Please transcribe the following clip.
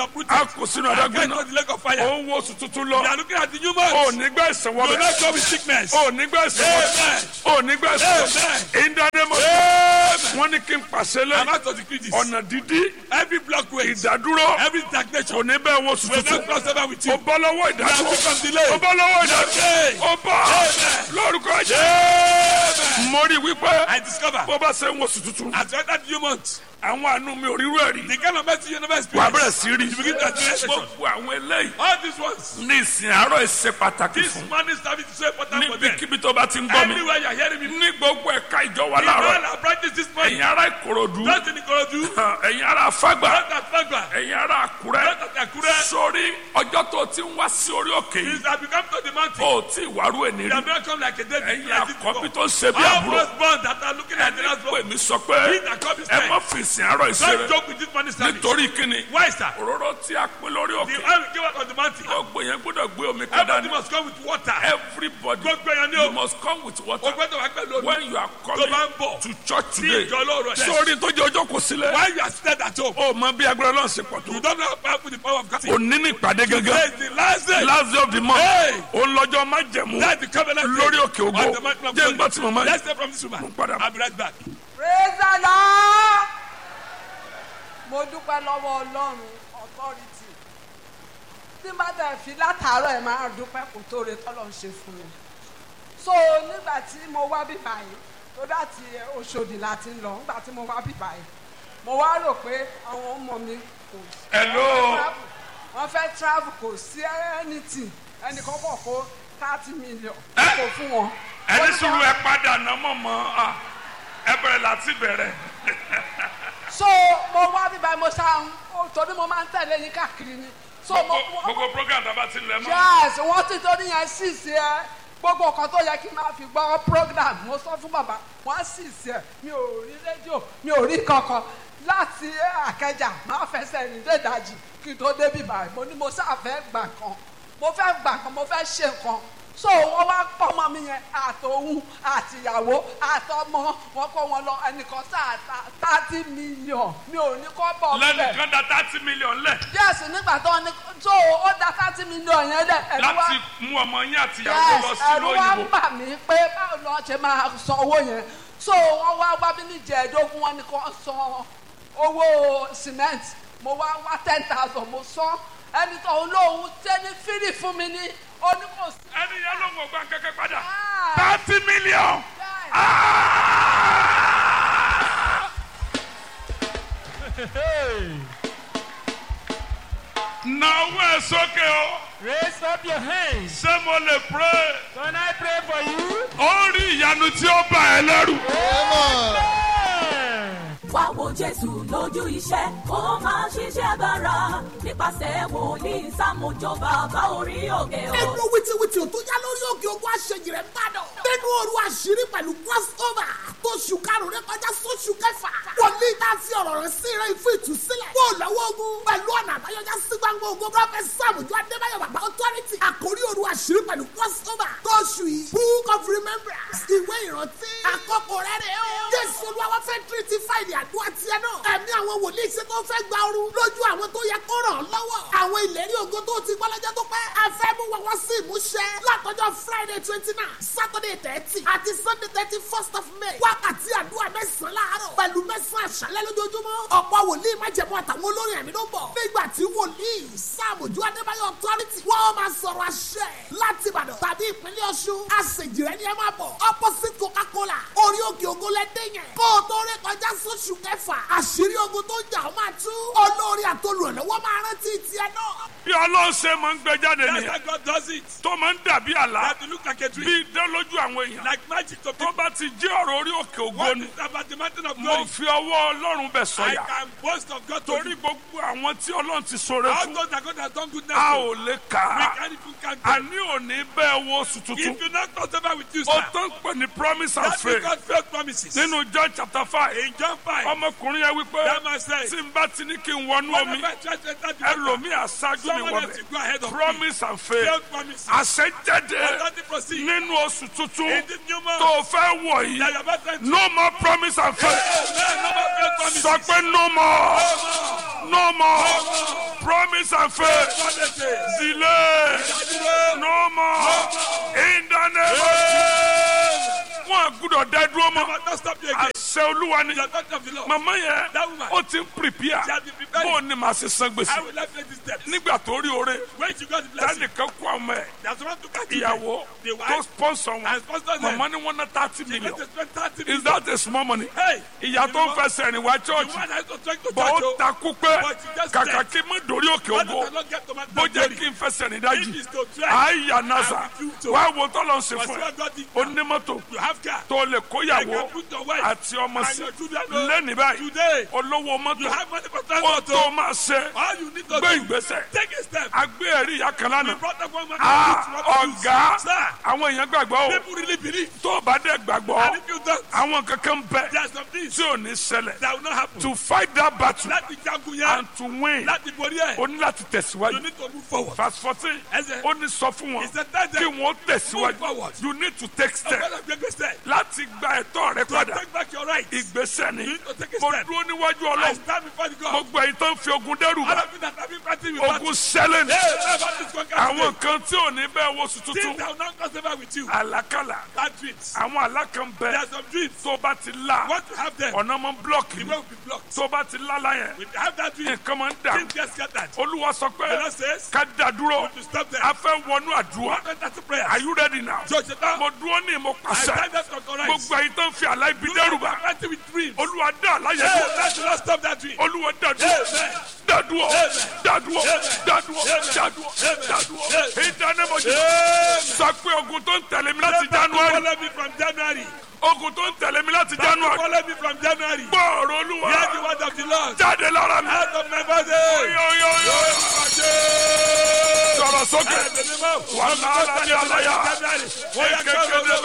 uprooted. a kò sínú And adágún get to náà the lake of fire. ó ń wo oṣù tuntun You lọ are looking at the new ó month. nígbà ẹ̀sìn You will wọbẹ̀ not go with sickness. ó nígbà ẹ̀sìn wọbẹ̀ Amen. ó nígbà ẹ̀sìn wọbẹ̀ Amen. ìdánimọ̀ Amen. wọ́n ní kí n pàṣẹ I'm lẹ́yìn out to decree this. ọ̀nà dídí Every blockway, ìdádúró every kò stagnation ní bẹ́ẹ̀ wo oṣù will tuntun not cross over with ó you. bọ́ lọ́wọ́ You are ìdádúró free from delay. ó bọ́ lọ́wọ́ ìdádúró Amen. ó bọ́ Amen. lórúkọ jẹ́ Amen. mo rí wípé I discover bó bá ṣe ń wo oṣù tuntun as you enter the new month, àwọn àánú mi ò rírú ẹ̀ rí the kind of mercy you never wà á bẹ̀rẹ̀ experienced. sí rí You begin to experience it. gbogbo àwọn eléyìí All these ones, ní ìsìn àárọ̀ ìṣe pàtàkì this fún man is having to say important for them. níbikíbi tó bá ti ń gbọ́ mi Everywhere you are hearing me, ní gbogbo ẹ̀ka ìjọ wa the láàárọ̀ man I practice this morning. ẹ̀yin ará ìkòròdú Not in Ikorodu, ẹ̀yin ará fágbà not at Fagba, ẹ̀yin ará àkúrẹ́ not at Akure. sórí ọjọ́ tó ti ń wá sí orí òkè yìí Since I become to the mountain, ó tí ìwárú ẹ̀ they nírí have not come like a David. ẹ̀yin like this àkọ́bí before. tó ń ṣe bí All àbúrò those born that are looking at the ẹni last pè born, mí sọ pé he that come is ẹ má time. fi ìsìn àárọ̀ ìṣe Don't rẹ joke with this money service. nítorí kíni Why, sir? òróró tí a pín lórí The òkè oil we give out on the mountain. gbogbo yẹn gbọ́dọ̀ gbé omi kan Everybody dání must come with water. everybody Gbogbo èèyàn ni you o. must come with O water gbọ́dọ̀ wá pẹ̀lú omi. when you are Tó coming bá ń bọ̀. to church Sí today ìjọ lóòrọ̀ ẹ̀. sórí tó jẹ́ ọjọ́ kò sílẹ̀ Why you are seated at home? ó mọ bí agbára náà ṣe pọ̀ tó You don't know how powerful the power of God is. òní ní ìpàdé Today gángan is the last day. last day of the month Hey! òun lọ́jọ́ má jẹ̀mú That's the covenant day lórí òkè ògo of the mountain of jẹ́ ń gbọ́ God. tí mo máa Let's stay from this woman. Mo padà. I'll be right back. praise the lord mo dúpẹ́ lọ́wọ́ ọlọ́run authority tí n bá tẹ̀ fi látàárọ̀ ẹ̀ máa dúpẹ́ kò tó re tọ́lọ̀ ń ṣe fún mi so nígbà tí mo wá bí báyìí tó láti Òṣòdì láti ń lọ nígbà tí mo wá bí báyìí mo wá rò pé àwọn ọmọ mi kò hello wọ́n fẹ́ travel kò sí anything ẹnì kan kọ̀ kó thirty million Eh? kò fún wọn. ẹni sùúrù ẹ padà ná mọ̀ mọ́ ẹ bẹ̀rẹ̀ láti bẹ̀rẹ̀ so mo wá bí báyìí mo ṣáà ń torí mo máa ń tẹ̀lé yín káàkiri ni so mo gbogbo gbogbo program tó bá ti lẹ̀ mọ́ yes wọ́n ti torí yẹn sì sí ẹ gbogbo nǹkan tó yẹ kí n máa fi gbọ́ program mo sọ fún bàbá wọ́n sì sí ẹ mi ò rí rédíò mi ò rí kankan láti àkẹjà máa fẹsẹ̀ rìn dé ìdajì kí n tó débi báyìí mo ní mo sáfẹ́ gbà kan mo fẹ́ gbà kan mo fẹ́ ṣe nǹkan so wọ́n wá pọ́nmọ́ mi yẹn àtòhun àtìyàwó àtọmọ wọn kó wọn lọ ẹnìkan sáà thirty million mi ò ní kọ́ bọ̀ bẹ́ẹ̀ lẹ́nìkan da thirty million lẹ̀ yes nígbà tó ní tó ó da thirty million yẹn dẹ ẹ̀rù wá láti mú ọmọ yín àti ìyàwó lọ yes sí ẹ̀rù wá òyìnbó bà mí pé báwo ni wọ́n ṣe máa san owó yẹn so wọ́n wá wá bí ní jẹ̀ẹ́dógún wọn ni kò san owó cement mo wá wá ten thousand mo san ẹni tó ń lóhun tẹ́ni fírì fún mi ní oníkòsí. ẹni yẹn ló ń wọ gbà kẹ́kẹ́ padà Ah. thirty million. Yes. Nàwó ẹ̀ sókè o. Raise up your hands. Ṣé mo lè pray? Can I pray for you? Ó rí ìyanu tí ó bà ẹ́ lẹ́rù. Amen. wá wo jésù lójú iṣẹ́ ó máa ṣiṣẹ́ agbára nípasẹ̀ wòlíì sàmójó bàbá orí òkè o. ẹnu wìtìwìtì tó yá lórí òkè ogun àṣejì rẹ̀ ń bàdàn. nínú òru àṣírí pẹ̀lú crossover tó ṣù karùn-ún rẹ̀ kọjá sóṣù kẹfà. wòlíì tá a fi ọ̀rọ̀ rẹ̀ sí rẹ̀ fún ìtúsílẹ̀. kó o lọ́wọ́ ogun pẹ̀lú ọ̀nà àbáyọjá sí gbangba ogun. prọfẹ̀t sàmùjọ adébáyọ̀ bàbá authority. àkórí òru àṣírí pẹ̀lú crossover tó ṣù yìí. book of remembrance ìwé ìrántí. àkókò rẹ̀ rẹ̀ o. jésù olúwa fẹ́ tírítì fáìlì àdúrà tiẹ̀ náà. ẹ̀mí àwọn wòlíì ṣe tó fẹ́ gba ooru lójú àwọn tó yẹ kó ràn án lọ́wọ́. àwọn ìlérí ògo tó ti gbọ́ lọ́jọ́ tó pẹ́. a fẹ́ mú wọn wá sí ìmúṣẹ. látọjọ́ friday twenty nine saturday thirty àti sunday thirty first of may. wákàtí àdúrà mẹ́sàn-án láàárọ̀ pẹ̀lú mẹ́sàn-án àṣálẹ́ lójoojúmọ́. ọ̀pọ̀ wòlíì májẹ̀mú àtàwọn olórin ẹ̀mí ló ń bọ̀. nígbà tí wòlíì sàmójú adébáyọ̀ authority wọ́n máa sọ̀rọ̀ àṣẹ láti ìbàdàn tàbí ìpínlẹ̀ ọ̀ṣun. àṣejì rẹ̀ ni ẹ máa bọ̀. opposite coca-cola orí òkè ògo lẹ́dẹ̀ yẹn. kó o tó ré kọjá sóṣù kẹfà àṣírí ogun tó ń jà ó máa tú. olórí àtolùrànlọ́wọ́ máa rántí tiẹ̀ náà. Bí Ọlọ́run ṣe máa ń gbé jáde That's nìyẹn. how God does it. Tó máa ń dàbí àlá. That you look like a Bí tree. idán lójú àwọn èèyàn. Like magic to Tó people. bá ti jẹ́ ọ̀rọ̀ orí òkè ògo What ni. is about the mountain of Mo glory? fi ọwọ́ Ọlọ́run bẹ̀ I sọ̀yà. can boast of God to Torí you. gbogbo àwọn tí Ọlọ́run ti sọ̀rọ̀ All fún. those that God has done goodness A to. ò lè kà We á. can't even count them. Àní òní bẹ́ẹ̀ wo oṣù tuntun. If you not cross over with you, Ó sir, tán pè ní promise and that's faith. because faith promises. Nínú John chapter five. In John 5, Ọmọkùnrin yẹn wípé that man said, tí n bá ti ní kí n wọnú omi. whenever I try to enter the water, Ẹlòmíì aṣáájú mi someone wọ̀ else will bẹ̀. go ahead of me. Promise and faith. Faith promises. Àṣẹjáde Authority proceed. nínú oṣù tuntun In this new month, tó fẹ́ wọ̀ that yìí. you are about to enter. No more promise and faith. Amen. No more faith promises. Sọ pé no more. no more promise and faith Promises. delay no more in the name of Jesus. wọn gbúdọ̀ dá dúró mọ́ But don't stop you again. àṣẹ olúwa ni The authority of the Lord. màmá yẹn That woman. ó ti ń prepare She has been preparing. bó o ní màá ṣe san I gbèsè will not take this step. nígbà tó rí oore When she got the blessing, tẹnìkan kó àwọn ẹ there's someone to catch you. ìyàwó The tó wife sponsor wọn and sponsor them. màmá ni wọn ná thirty She million got to spend 30 is million. that a small money Hey, ìyá tó ń fẹsẹ̀ rìn wá the church one that is trying to bọ́ touch ó you. takú pé But you just kàkà said- kí n má dórí òkè Why ògo does the Lord get to my bó jẹ́ glory? kí n fẹsẹ̀ rìn If dájú it's to try, àyà nasa I will do so. wá wo tọ́lọ̀ ń ṣe but fún see ẹ what God did. onímọ́tò You have car. tó lè You kóyàwó can put your wife àti ọmọ and sí your children. lẹ́nìí báyìí Today, olówó you mọ́tò have money for ó transport. tó oh. máa ṣe All you need to gbé do, ìgbésẹ̀ take a step. agbé ẹ̀rí ìyá kan We lánàá brought up one man. Ah, ọ̀gá Sir, àwọn èèyàn gbàgbọ́ o people really believe. tó o bá dẹ̀ gbàgbọ́ And if you don't, àwọn kankan bẹ there are some things tí ò ní ṣẹlẹ̀ that will not happen. to fight that battle Láti jagun yẹn, and to win láti borí ẹ̀, o ní láti you tẹ̀síwájú need to move forward. verse fourteen Ẹsẹ̀, ó ní sọ fún wọn he said that kí day, wọ́n move tẹ̀síwájú forward. you need to take step Ọgbọ́dọ̀ gbé gbèsè. láti gba ẹ̀tọ́ rẹ To padà take back your rights. ìgbésẹ̀ ni You need to take a mo step. dúró níwájú I ọlọ́run stand before the God. gbogbo èyí tó ń fi ogun dẹ́rù All bá of you that have been fighting with ogun sẹ́lẹ̀ ni Hey, never this conquer àwọn today. kan tí ò ní bẹ́ẹ̀ wo sùn Things tuntun that will not cross over with you. àlákàlà Bad dreams. àwọn alákan There bẹ are some dreams. tó bá ti la Want to have them. ọ̀nà mọ́ blọọkì The way will be blocked. tó bá ti lálá yẹn If you have that dream, nǹkan máa ń dà things get scattered. olúwa sọ pé The Lord says, ká dá dúró to stop them. a fẹ́ wọnú àdúrà One enter to prayer. are you ready now Judge the down. mo dúró ní mo I pàṣẹ stand up to correct. gbogbo èyí tó ń fi àlá ibi dẹ́rù bá Fighting with dreams. olúwa dá àlàyé Hey, dúró let the Lord stop that dream. olúwa dá dúró Amen. dá dúró Amen. dá dúró Amen. dá dúró Amen. dá dúró Amen. dá dúró Amen. ìdánimọ̀jì Amen. sọ pé ogun tó ń tẹ̀lé mi láti Never to january follow me from January. ogun tó ń tẹ̀lé mi láti Never to january follow me from January. gbọ́ọ̀rọ̀ olúwa Hear the word of the Lord. jáde lára mi Out of my body. yóyóyó sọ̀rọ̀ sókè wà lára ní àlàyé kékeré